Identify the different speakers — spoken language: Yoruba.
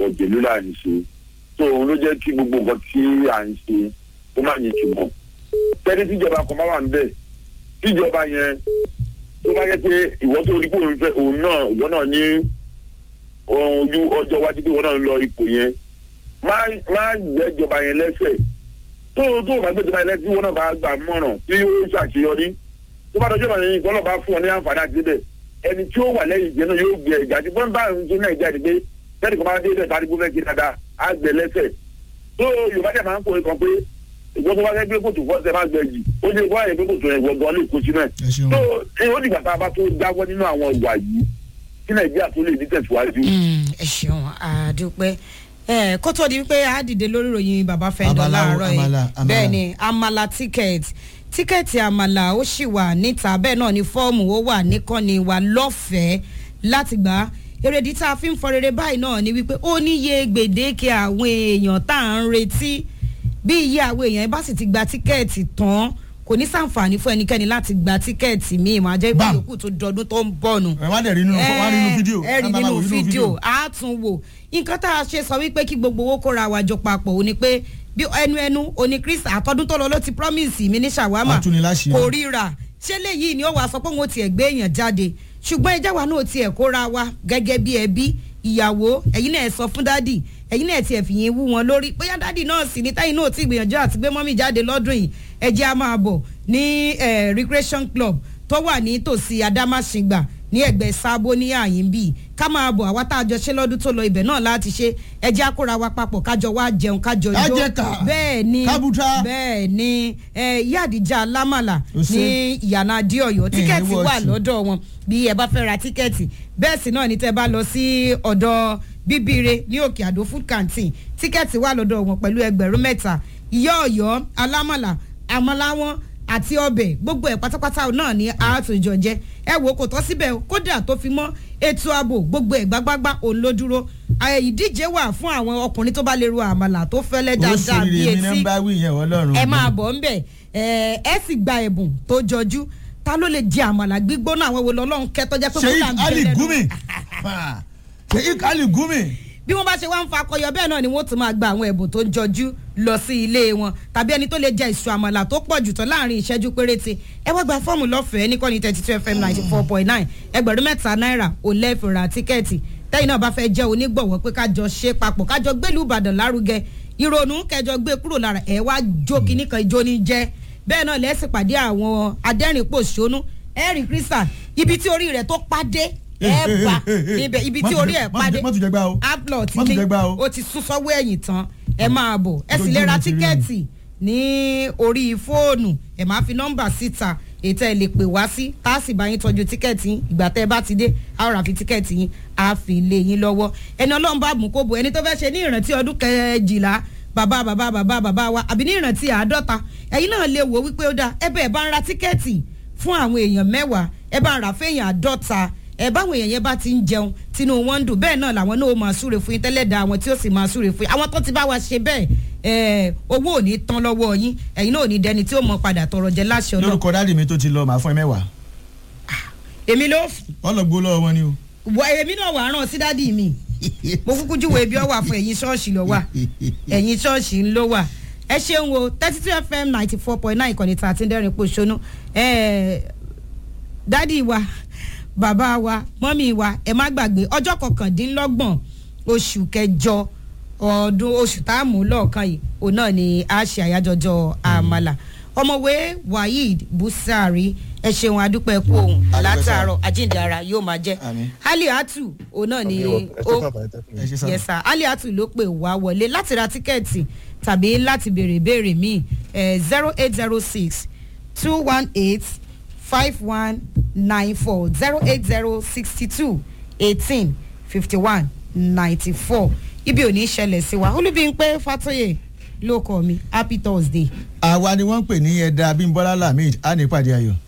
Speaker 1: òjèlú là ń ṣe tó òun ló jẹ́ kí gbogbo nǹkan tí à ń ṣe ó má ní ìtumọ̀ tẹ́lẹ̀ tíjọba kan bá wà ń bẹ̀ tíjọba yẹn tó bá yẹ pé ìwọ tó rí pé òun fẹ́ òun náà ìwọ náà ní ojú ọjọ́ iwájú pé ìwọ náà ń lọ ipò yẹn má má gbẹ́jọba yẹn lẹ́sẹ̀ tó tó o bá gbẹ́jọba yẹn lẹ́sẹ̀ tí ìwọ náà bá gbà mọ̀ràn tí ó ṣàṣeyọrí tó bá dọjọ́ ìbàdàn yìí kọ́ lọ́ọ́ bá fún ọ ní àǹfààní àti débẹ̀ ẹni tí ó wà lẹ́yìn ìjẹ́ náà yóò gbé ẹ̀gá tí wọ́n bá ń tún náà jáde pé tẹ́lẹ̀ kan bá dé bẹ́ẹ̀ tàbí gbọ́fẹ́ kí dáadáa á gbẹ lẹ́sẹ̀ tó yorùbá dẹ̀ máa ń kórè kan pé ìgbọ́n tó bá fẹ́ gbé kòtò fọ́ọ̀sẹ̀ máa gbẹ jì ó ní wáyé pé kòtò yẹn gbọ́ngàn lè kó sínú ẹ̀
Speaker 2: ẹ ṣeun
Speaker 1: tó ẹ ó dìgbà tá a bá tó jáwọ́ nínú àwọn ìwà yìí kí nàìjíríà tó lè ní tẹ̀síwájú.
Speaker 3: Mm, ẹ ṣeun àdúpẹ́ ẹ kó tó di wípé a dìde lórí ìròyìn bàbá fẹ́ndọ̀
Speaker 2: Abala o,
Speaker 3: láàárọ̀ yìí
Speaker 2: amala, amala.
Speaker 3: bẹ́ẹ̀ ni amala ticket tíkẹ́ẹ̀tì àmàlà ó sì wà níta bẹ́ẹ̀ náà ni fọ́ọ̀mù ó wà níkànnì wa lọ́fẹ̀ẹ́ láti gbà á èrèdí tá a fi ń fọ rere báyìí náà ni wípé ó níye gbèdéke àwọn èèyàn tá à ń retí bí iye àwọn èèyàn bá sì ti gba tíkẹ́ẹ̀tì tán kò ní sàǹfààní fún ẹnikẹ́ni láti gba tíkẹ́ẹ̀tì míì máa jẹ́
Speaker 2: Bam.
Speaker 3: ìpínlẹ̀ tó dọdún tó ń bọ̀ nù
Speaker 2: ẹ wá dẹ̀ rí nínú wá rí nínú fídíò
Speaker 3: ẹ rí
Speaker 2: Ẹ bá
Speaker 3: nínú
Speaker 2: wò
Speaker 3: fídíò a tún wò nǹkan tá a ṣe sọ wípé kí gbogbo owó kóra wa jọ papọ̀ ó ní pé bí ẹnu ẹnu òní chris àtọ́dún tó lọ ló ti promise mi ní ṣàwámà
Speaker 2: Atúniláṣìírí.
Speaker 3: kò ríra ṣé léyìí ni ó wàá sọ pé òun ò tiẹ̀ gbé èèyàn jáde ṣùgbọ́n ẹjẹ́ wa náà tiẹ̀ kóra wa gẹ́gẹ́ bí ẹbí ìyàwó ẹ̀yin náà ẹ sọ fún dádì ẹ̀yin náà tiẹ̀ fìyẹn wú wọn lórí bóyá dádì náà sì ní táyìn náà ti gbìyànjú àti gbé mọ́mì jáde lọ́dún yìí ẹjẹ́ a máa bọ̀ ní eh, recreation club tó wà ní tòsí adámáṣingbà ní ẹgbẹ́ sábó ní àyín bíi ká máa bọ̀ àwa tá a jọ ṣe lọ́dún tó lọ ibẹ̀ náà láti ṣe ẹjẹ́ akóra wa papọ̀ kájọ wá jẹun kájọ
Speaker 2: Ká
Speaker 3: jó
Speaker 2: jẹ ká.
Speaker 3: bẹ́ẹ̀ ni
Speaker 2: Kábútà.
Speaker 3: bẹ́ẹ̀ ni eh, ìyá àdìjà lámàlà
Speaker 2: Ó ṣe.
Speaker 3: ní ìyànà adéọyọ tíkẹ́ẹ̀tì
Speaker 2: wọ́ọ̀ṣì.
Speaker 3: wà lọ́dọ̀ wọn bí ẹ bá fẹ́ ra tíkẹ́ẹ̀tì bẹ́ẹ̀ sì náà ni tẹ́ bá lọ sí ọ̀dọ̀ bíbíire ní òkè àdó food canteen tíkẹ́ẹ̀tì wà lọ́dọ̀ wọn pẹ̀lú ẹgbẹ̀rún mẹ́ta ìyá ọ̀yọ́ alámàlà àmàláwọn àti ọbẹ̀ gbogbo ẹ̀ pátápátá náà ní àátòjọ jẹ ẹ wò ó kò tọ́ síbẹ̀ o, kódà tó fi mọ́ ètò ààbò gbogbo ẹ̀ gbágbágbá òun ló dúró Ẹ, ìdíje wà fún àwọn ọkùnrin tó bá lè ro àmàlà tó fẹ́lẹ́ dáadáa bí
Speaker 2: oríṣiríṣi mi náà
Speaker 3: etí
Speaker 2: ń bá wí yẹn ọlọ́run
Speaker 3: ẹ máa bọ̀ ń bẹ̀ ẹ ẹ sì gba ẹ̀bùn tó jọjú ta ló lè jẹ àmàlà gbígbóná àwọn wo lọ́lọ́run kẹ́tọ́ jẹ́ pé
Speaker 2: sheik
Speaker 3: kódà ń bẹ
Speaker 2: ali
Speaker 3: lẹ́nu.
Speaker 2: gumi sheik ali gumi
Speaker 3: bí wọ́n bá ṣe wá ń fa akọyọ bẹ́ẹ̀ náà ni wọ́n tún máa gba àwọn ẹ̀bùn tó jọjú lọ sí ilé wọn tàbí ẹni tó lè jẹ ìṣù àmàlà tó pọ̀ jù tán láàrin ìṣẹ́jú péréte ẹ wá gba fọ́ọ̀mù lọ́fẹ̀ẹ́ ní kọ́ni thirty two fm ninety four point nine ẹgbẹ̀rún mẹ́ta náírà ò lẹ́ẹ̀fì ra tíkẹ́ẹ̀tì tẹ́yìn náà bá fẹ́ jẹ́ onígbọ̀wọ́ pé kájọ ṣe papọ̀ kájọ gbélú ìbàdàn lárugẹ ìrònú kẹjọ gbé kúrò lára ẹ̀ wá jó kíní kan ijó ní jẹ́ bẹ́ẹ̀ náà lẹ́sìn pàdé àwọn adẹ́rìn-pòṣónú ẹ̀rì kírísà ibi tí orí rẹ̀ tó pàdé ẹ̀ bá níbẹ̀ ibi tí orí ẹ̀ pàdé
Speaker 2: má tún jẹ gbá o
Speaker 3: aplot
Speaker 2: Má tún
Speaker 3: ní
Speaker 2: jẹ gbá o.
Speaker 3: o ti sún sọ́wọ́ ẹ̀yìn tán ẹ máa bọ̀ ẹ sì
Speaker 2: Lójú
Speaker 3: lè ra
Speaker 2: mi ti rí
Speaker 3: tíkẹ́ẹ̀tì ní orí fóònù ẹ máa fi nọ́mbà síta ètò ẹ lè pè wá sí tá a sì bá yín tọ́jú tíkẹ́ẹ̀tì yín ìgbà tẹ́ ẹ bá ti dé a ó rà fi tíkẹ́ẹ̀tì yín a fi lé yín lọ́wọ́ ẹni ọlọ́run bá mú kó bo ẹni tó fẹ́ ṣe ní ìrántí ọdún kẹjìlá bàbá bàbá bàbá bàbá wa àbí ní ìrántí àádọ́ta ẹ̀yin náà lè wò wípé ó dáa ẹ bẹ́ẹ̀ bá ń ra tíkẹ́ẹ̀tì fún àwọn èèyàn mẹ́wàá ẹ bá ń rà fẹ́yìn àádọ́ta ẹ báwọn èèyàn yẹn bá ti ń jẹun tinú wọn ń dùn bẹ́ẹ̀ náà làwọn náà ó máa súre fún yín tẹ́lẹ̀ dá àwọn tí ó sì máa súre fún yín àwọn tó ti bá wa ṣe bẹ́ẹ̀ ẹ owó ò ní tán lọ́wọ́ yín ẹ̀yin náà ò ní dẹni tí ó mọ padà tọrọ jẹ láṣẹ ọlọ́
Speaker 2: lórúkọ dáàdì mi tó ti lọ màá fún ẹ mẹ́wàá
Speaker 3: èmi ló f-
Speaker 2: ọlọgbó lọ́wọ́ wọn ni o.
Speaker 3: wọ èmi náà wà á ràn sí dádì mi mo kúkú júwèé ibi ọ wà fún ẹ̀yin ṣọ́ọ̀ṣì lọ wà ẹ̀yin ṣọ́ọ̀ṣì ń ló wà ẹ ṣeun o thirty two fm ninety four point nine ìkànnì tá a ti ń dẹ́rìn pòṣónú dádì wa bàbá wa mọ́mì wa ẹ má gbàgbé ọjọ́ kọkàndínlọ́gbọ̀n oṣù kẹjọ ọdún oṣù tá a mú lọ́ọ̀kan yìí òun náà ni a ṣe àyájọ́jọ́ àmàlà ọmọwé waheed busari ẹ ṣeun adúpẹ́ kú òun
Speaker 2: Adúpẹ́ sá.
Speaker 3: látàárọ̀ àjíǹde ara yóò máa jẹ́
Speaker 2: Àmín.
Speaker 3: ali atu òun náà ni
Speaker 4: ẹ
Speaker 3: ó
Speaker 4: ṣe bàbá ẹ tẹ́kùn.
Speaker 2: ẹ ṣe sá.
Speaker 3: yes sir ali atu ló pè wá wọlé láti ra tíkẹ́ẹ̀tì tàbí láti béèrè ìbéèrè míì zero eight zero six two one eight five one nine four zero eight zero sixty two eighteen fifty one ninety four ibi ò ní ṣẹlẹ̀ sí wa olúbíńpé fatoye ló kọ́ mi happy thursday.
Speaker 2: àwa ni wọ́n ń pè ní ẹ̀dá abímbọ́lá lamid á ní ìpàdé ayọ̀.